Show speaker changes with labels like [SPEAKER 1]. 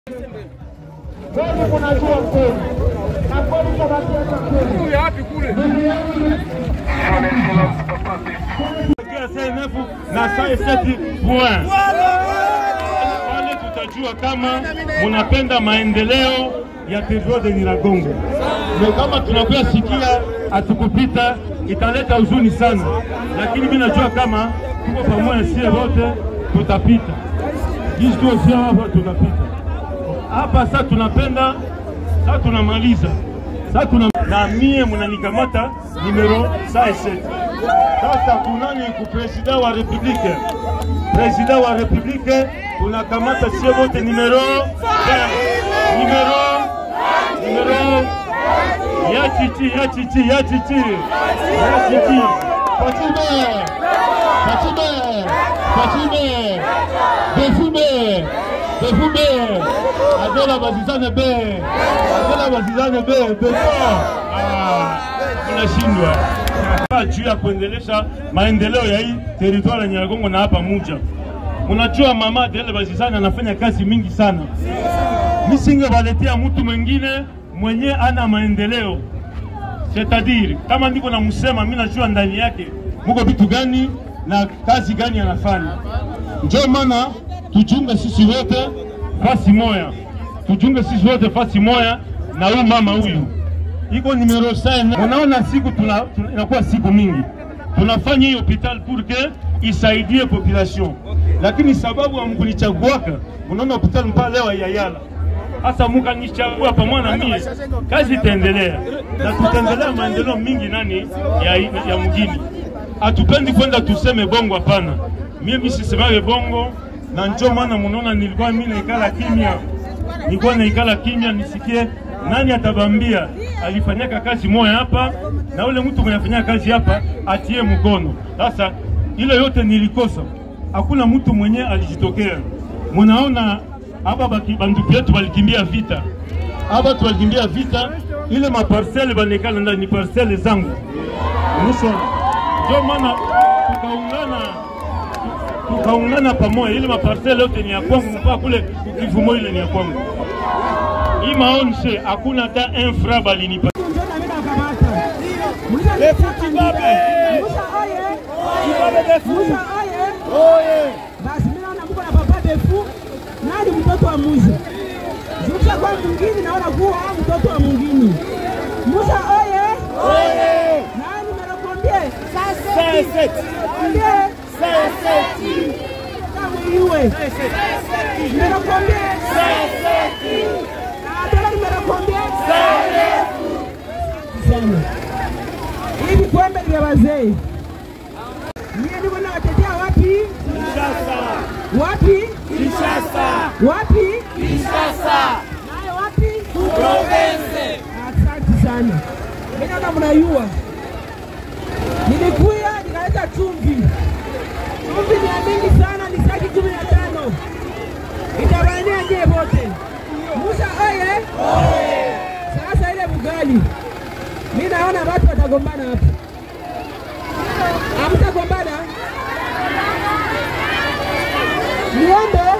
[SPEAKER 1] Kweli kunajua kweli na kweli tabakia kweli.
[SPEAKER 2] Kule wapi kule?
[SPEAKER 3] CNF na saa seti point pale tutajua kama munapenda maendeleo ya territoire de Nyiragongo, na kama tunakuya sikia atukupita italeta huzuni sana, lakini mimi najua kama tuko pamoja, sie wote tutapita jinsi tuko sie hapa tutapita hapa. Sasa tunapenda sasa, tunamaliza sasa, tuna na mie munanikamata numero saa seti sasa kunani ku president wa republike president wa republike tunakamata sie wote numero numero numero ya chichi ya chichi ya chichi ya chichi Fatime Fatime Fatime Befume Befume Adela Bazizane be Adela Bazizane be Beso ah tunashindwa juu ya kuendelesha maendeleo ya hii teritwari ya Nyiragongo na hapa Muja. Unajua mama Adele Bazizani anafanya kazi mingi sana, nisingewaletea mtu mwingine mwenye ana maendeleo setadiri, kama ndiko namusema, mimi najua ndani yake muko vitu gani na kazi gani anafanya. Ndio maana tujunge sisi wote fasi moya, tujunge sisi wote fasi moya na huyu mama huyu iko numero sana. Unaona siku tuna, tuna, inakuwa siku mingi tunafanya hii hospital pour que isaidie population, lakini sababu hamkunichaguaka, unaona hospital mpaka leo haiyayala. Sasa mukanichagua pamoja na mie, kazi itaendelea na tutaendelea maendeleo mingi nani ya, ya mjini. Hatupendi kwenda tuseme bongo, hapana. Mie misisemage bongo, na njo maana munaona nilikuwa mimi naikala kimya, nilikuwa naikala kimya nisikie nani atabambia alifanyaka kazi moya hapa na ule mtu mwenye afanyaka kazi hapa atie mkono. Sasa ile yote nilikosa, hakuna mtu mwenye alijitokea. Munaona hapa banduku yetu walikimbia vita, hapa watu walikimbia vita, ile maparsele banekala ndani ni parsele zangu mwisho, ndio maana tukaungana tukaungana pamoja, ile maparsele yote ni ya kwangu, mpaka kule kivumo ile ni ya kwangu hii maonshe hakuna hata un fra balinipa
[SPEAKER 4] basi mimi naona mko na papa defu nani mtoto wa Musa Zuka kwa mwingine naona kuwa mtoto wa mwingine Musa oye oye nani mnakwambia sasa Kwambie sasa kama iwe mnakwambia sasa Adela nimekuambia sana. Hivi kwembe vya wazee. Mie niko na watetea wapi? Kinshasa. Wapi? Kinshasa. Wapi? Kinshasa. Naye wapi? Province. Asante sana. Mimi naona mnayua. Nilikuya nikaleta chumvi. Chumvi ni ya mingi sana, ni saki kumi na tano. Itawania je wote. Musa oye! Oye! Sasa ile bugali, mi naona watu watagombana hapa. Hamtagombana? Niombe